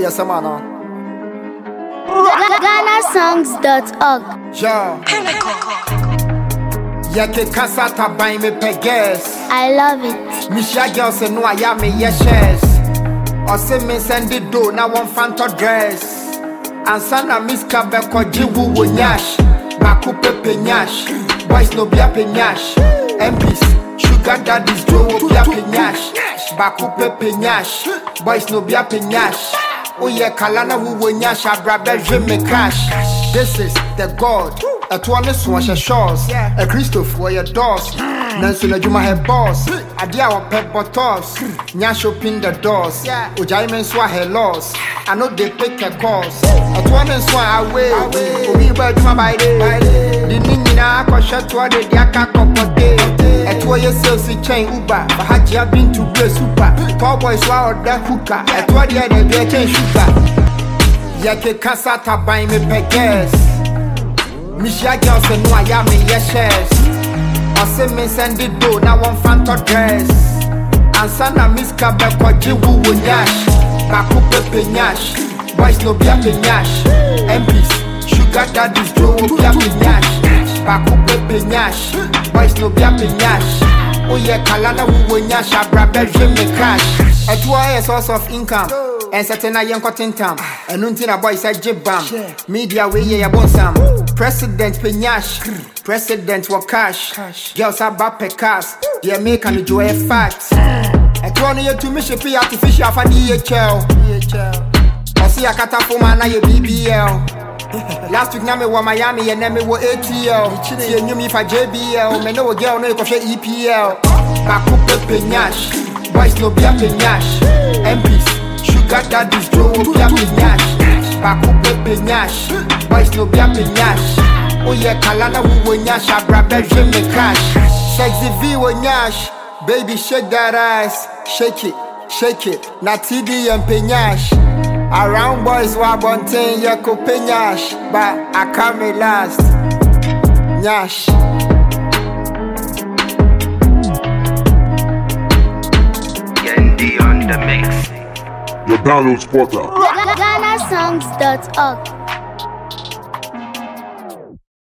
Yes, I'm on. GhanaSongs.org. Yo. Yeke kasa taban me peges. I love it. Misha girl say no I am me yeshes. Ose me send the do na one fanto dress. Ansa na miss kabeko jiwu wo nyash. Baku pepe nyash. Boys no be ape nyash. MPs sugar daddies do wo be ape nyash. Baku pepe nyash. Boys no be ape nyash. Oye kalana wo wo nyash abrabe je me cash. This is the God. ɛtoɔ ne so ɔhyɛ shores akristofoɔ yɛ dɔs nanso n'adwuma yɛ bɔs adeɛ a wɔpɛ bɔtɔs nya shopping the doors ogyae me nso ahɛ laws ano de pick a course ɛtoɔ ne nso a awe obi bɔ adwuma by day de ne nyinaa kɔhwɛ toɔ de de aka kɔpɔde ɛtoɔ yɛ sales kyɛn uber bahagyea bintu bre super tall boys wa ɔda hooka ɛtoɔ deɛ de deɛ kyɛn sugar yɛkeka sa taban mepɛ gas Michia girl say no I am me yes shares. Ɔse me send the do na one fanto dress. Ansa na miss kabe kwa jiwu wo nyash. Baku pepe nyash. Boys no be ape nyash. MPs sugar daddies do wo be ape nyash. Baku pepe nyash. Boys no be ape nyash. Oye kalana wo wo nyash abrabe je me cash. Ɛtoa yɛ source of income. ɛnsɛte na yɛnkɔtentam ɛno nti na boy sɛ gye bam media wei yɛ yɛbonsam president pɛ nyash president wɔ cash girls aba pɛ cars deɛ meka no dwo ɛyɛ fact ɛtoɔ no yɛtumi hye pe artificial afade yɛ kyɛw ɔse yɛakata foma na yɛ bbl Last week na me wɔ Miami yɛ nɛ me wɔ ATL Tie nnwom yi fa JBL Me ne wo girl no yɛkɔhwɛ EPL Baako pepe nyash Boys no be ape nyash MPs Sugar daddies do wo be ape nyash Baako pepe nyash Boys no be ape nyash Oyɛ kala na wo nyash Abrabe hwɛ me cash Sexy V wo nyash Baby shake that ass Shake it, shake it Na TD yɛ mpe nyash Around boys wa bonten yɛ ko pe nyash But I come last Nyash Yendi on the mix. Your download spotter. GhanaSongs.org.